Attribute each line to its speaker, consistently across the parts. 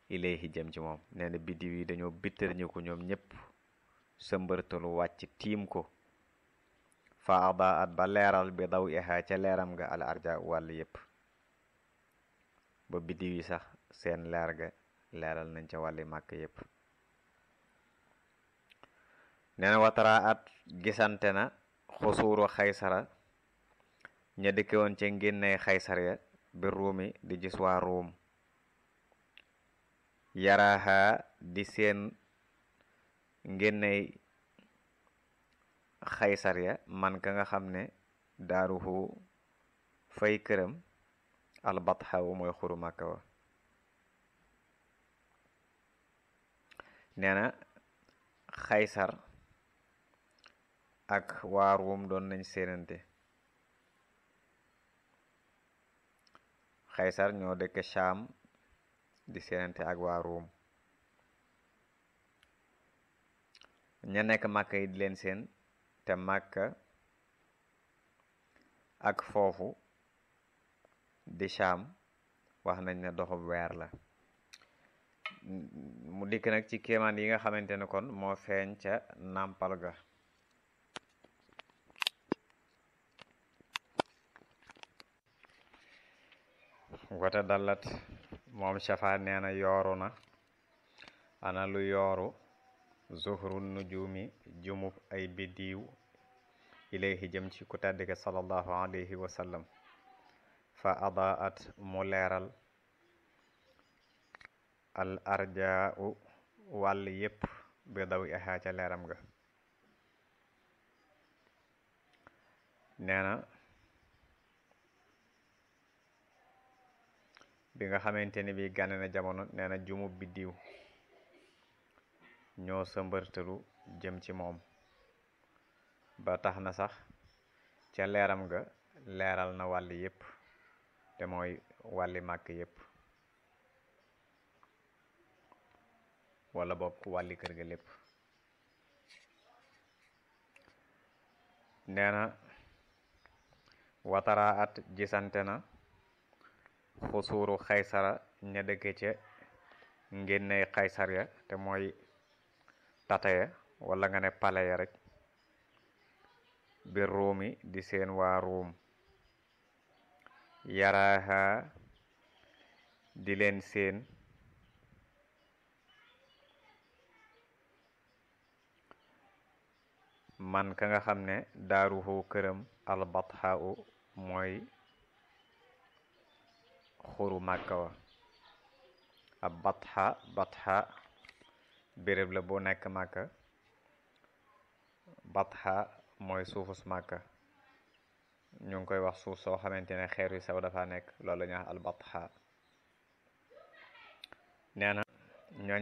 Speaker 1: ilayhi jëm ci moom nee na biddiw yi dañoo bittar ñu ko ñoom ñépp sëmbërtalu wàcc tiim ko fa ada at ba leeral bi daw iha ca leeram nga al arja wàll yépp ba biddiw yi sax seen leer ga leeral nañ ca wàlli màkk yépp nee na watara at gisante na xusuuru xaysara ña dëkke woon ca ngénney xaysar ya bi ruumi di gis waa ruum yaraaha di seen ngénney xaysar ya man ka nga xam ne daaruhu fay këram albatxawu mooy xuru màkka wa nee na xaysar ak waa ruum doon nañ seenante xaysar ñoo dëkk Shaam di seenante ak waa ruum ña nekk màkka yi di leen seen te màkka ak foofu di Shaam wax nañ ne doxub weer la mu dikk nag ci kéemaan yi nga xamante ne kon moo feeñ ca nàmpal ga wata dallat moom shafa nee na yooru na ana lu yooru zuhru nujumi jumub ay biddiw ilayhi jëm ci ku tedd ki sallallahu alayhi wa sallam fa adaat mu leeral al arjaau wàll yépp bi daw ihaa ca leeram ga nee na bi nga xamante ni bi gane na jamono nee na jumub biddiw ñoo sëmbërtalu jëm ci moom ba tax na sax ca leeram ga leeral na wàll yépp te mooy wàlli màkk yépp wala bokk wàlli kër ga lépp nee na watara at gisante na xusuuru xaysara ña dëkke ca ngénney xaysar ya te mooy tata ya wala nga ne pale ya rek bir ruumi di seen waa ruum yaraaha di leen seen man ka nga xam ne daaruhu këram albatha u mooy xuru màkka wa ab batha batha béréb la bu nekk màkka batha mooy suufus màkka ñu ngi koy wax suuf soo xamante ne xeer yu sew dafa nekk loolu la ñuy wax al batha nee na ñooñ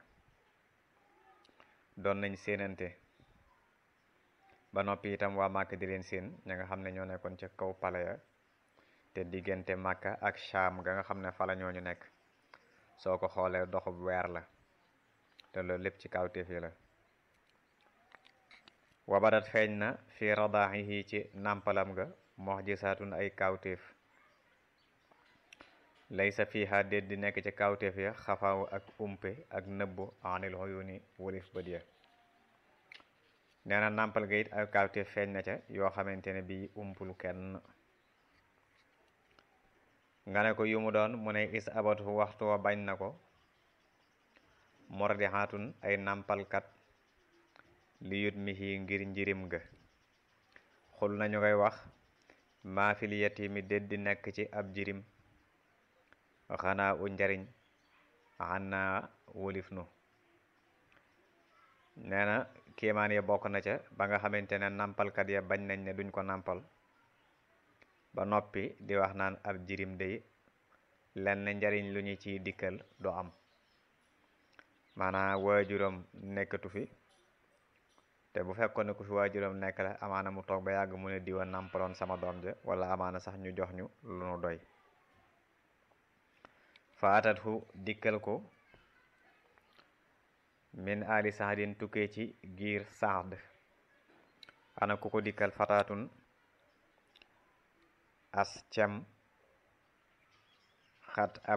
Speaker 1: doon nañ séenante ba noppi itam waa màkka di leen séen ña nga xam ne ñoo nekkoon ca kaw pale ya te diggante màkka ak Shaam ga nga xam ne fala ñooñu nekk soo ko xoolee doxub weer la te loolu lépp ci kawtéef yi la wabadat feeñ na fi radaaxihi ci nàmpalam ga mox jisaatun ay kawtéef laysa fiha déet di nekk ci kawtéef ya xafaaw ak umpe ak nëbbu anil xuyuni wolif bët ya nee na nàmpal ga it ay kawtéef feeñ na ca yoo xamante ne bii umpul kenn nga ne ko yu mu doon mu ne is abatu waxtu wa bañ na ko mordixaatun ay nàmpalkat li yut mihi ngir njirim ga xul nañu koy wax maa fil yatimi déet di nekk ci ab jirim xanaa u njariñ xanaa wolif nu nee na kéemaan ya bokk na ca ba nga xamante ne nàmpalkat ya bañ nañ ne duñ ko nàmpal ba noppi di wax naan ab jirim day lenn njariñ lu ñu ciy dikkal du am maanaam waajuram nekkatu fi te bu fekkoon ne ku fi waajuram nekk la amaana mu toog ba yàgg mu ne diwa nàmpaloon sama doom ja wala amaana sax ñu jox ñu lu nu doy faatat hu dikkal ko min ali saxdin tukkee ci giir saxd ana ku ko dikkal fataatun as cem xat ab